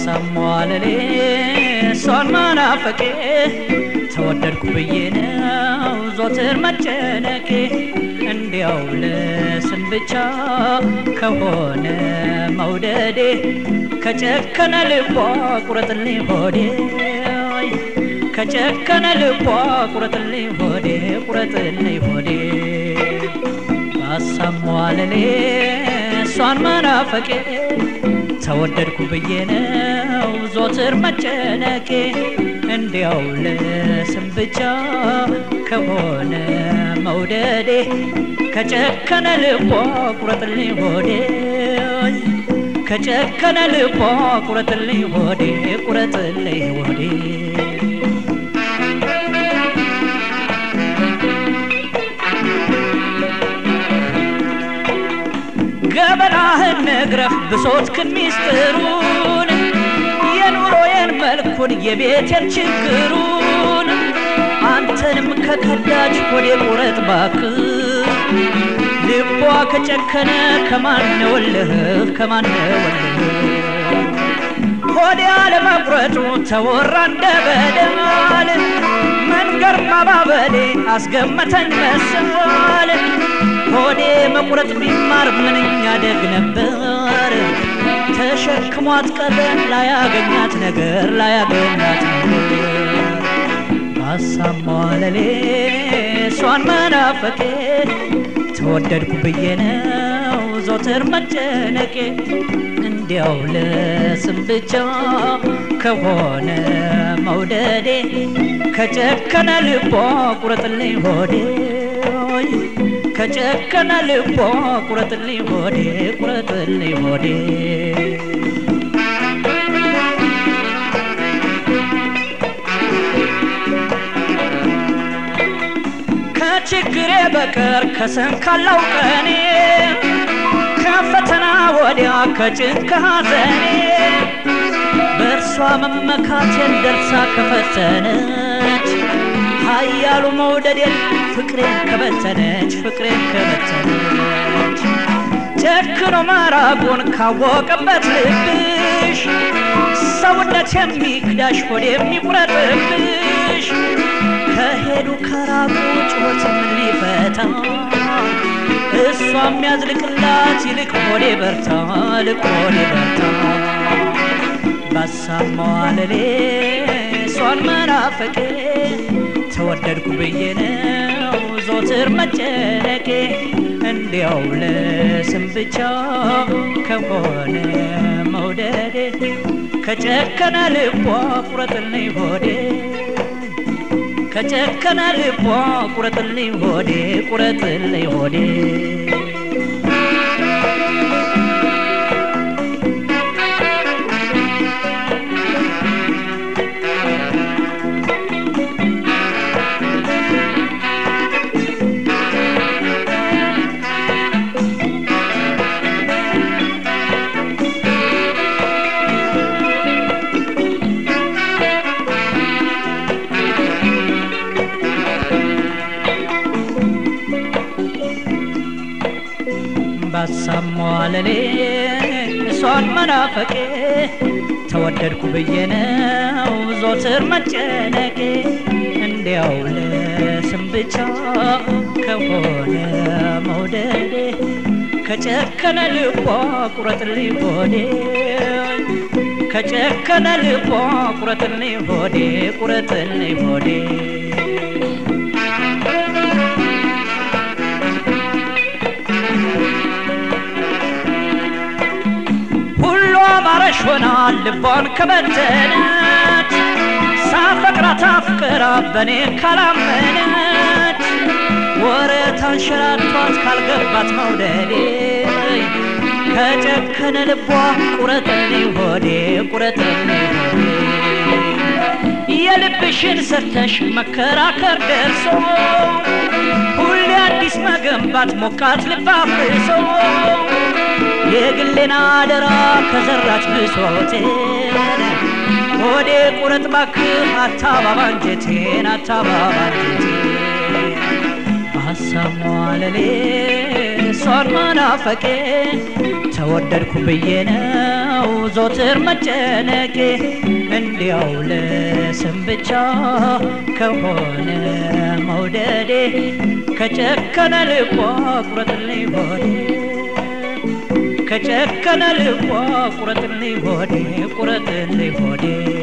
ባሰሟለሌ እሷን መናፈቄ ተወደድኩ ብዬ ነው ዞትር መጨነቄ እንዲያው ለስም ብቻ ከሆነ መውደዴ ከጨከነ ልቧ ቁረጥልኝ ሆዴ ከጨከነ ልቧ ቁረጥልኝ ሆዴ ቁረጥልኝ ሆዴ ባሰሟለሌ እሷን መናፈቄ ተወደድኩ ብዬ ነው ዞትር መጨነቄ እንዲያው ለስም ብቻ ከሆነ መውደዴ ከጨከነ ልቧ ቁረጥልኝ ሆዴ ከጨከነ ልቧ ቁረጥልኝ ሆዴ ቁረጥልኝ ሆዴ ገበናህን ነግረህ ብሶትክን ሚስጥሩን የኑሮዬን መልኩን የቤቴን ችግሩን አንተንም ከከዳች ሆዴ ቁረጥ ባክ ልቧ ከጨከነ ከማነወልህ ከማነወልህ ሆዴ አለመቁረጡ ተወራ እንደ በደል መንገር ማባበሌ አስገመተኝ መሰል ሆዴ መቁረጥ ቢማር ምንኛ ደግ ነበር ተሸክሟት ቀረ ላያገኛት ነገር ላያገኛት ነገር ባሳሟለሌ እሷን መናፈቄ ተወደድኩ ብዬ ነው ዞትር መጨነቄ እንዲያው ለስም ብቻ ከሆነ መውደዴ ከጨከነ ልቧ ቁረጥልኝ ሆዴ ከጨከነ ልቧ ቁረጥልኝ ሆዴ ቁረጥልኝ ሆዴ ከችግሬ በቀር ከሰንካላው ቀኔ ከፈተና ወዲያ ከጭንቅ ሐዘኔ በእርሷ መመካቴን ደርሳ ከፈተነች ኃያሉ መውደዴን ፍቅሬን ከበተነች ፍቅሬን ከበተነች ጨክኖ መራቁን ካወቀበት ልብሽ ሰውነት የሚክዳሽ ሆድ የሚቁረጥብሽ ከሄዱ ከራቁ ጩኸት ምን ሊፈታ እሷ የሚያዝልቅላት ይልቅ ሆዴ በርታ ልቅ ሆዴ በርታ ባሳማዋለሌ እሷን መናፈቄ ተወደድኩ ብዬ ነው ዞትር መጨነቄ እንዲያው ለስም ብቻ ከሆነ መውደዴ ከጨከነ ልቧ ቁረጥልኝ ሆዴ ከጨከነ ልቧ ቁረጥልኝ ሆዴ ቁረጥልኝ ሆዴ ባሳሟለሌ እሷን መናፈቄ ተወደድኩ ብዬ ነው ዞትር መጨነቄ እንዲያው ለስም ብቻ ከሆነ መውደዴ ከጨከነ ልቧ ቁረጥልኝ ሆዴ ከጨከነ ልቧ ቁረጥልኝ ሆዴ ቁረጥልኝ ሆዴ አማረሽ ሆና ልቧን ከበተነች ሳፈቅራት አፍቅራ በኔ ካላመነች ወረት አንሸራቷት ካልገባት መውደዴ ከጨከነ ልቧ ቁረጥልኝ ሆዴ ቁረጥልኝ ሆዴ የልብሽን ሰርተሽ መከራከር ደርሶ ሁሌ አዲስ መገንባት ሞቃት ልብ አፍርሶ የግሌን አደራ ከዘራች ብሶቴን ሆዴ ቁረጥ ባክህ አታባባ አንጀቴን አታባባ አንጀቴን በሀሳብ መዋለሌ እሷን መናፈቄ ወደድኩ ብዬ ነው ዞትር መጨነቄ እንዲያው ለስም ብቻ ከሆነ መውደዴ ከጨከነ ልቧ ቁረጥልኝ ሆዴ ከጨከነ ልቧ ቁረጥልኝ ሆዴ ቁረጥልኝ ሆዴ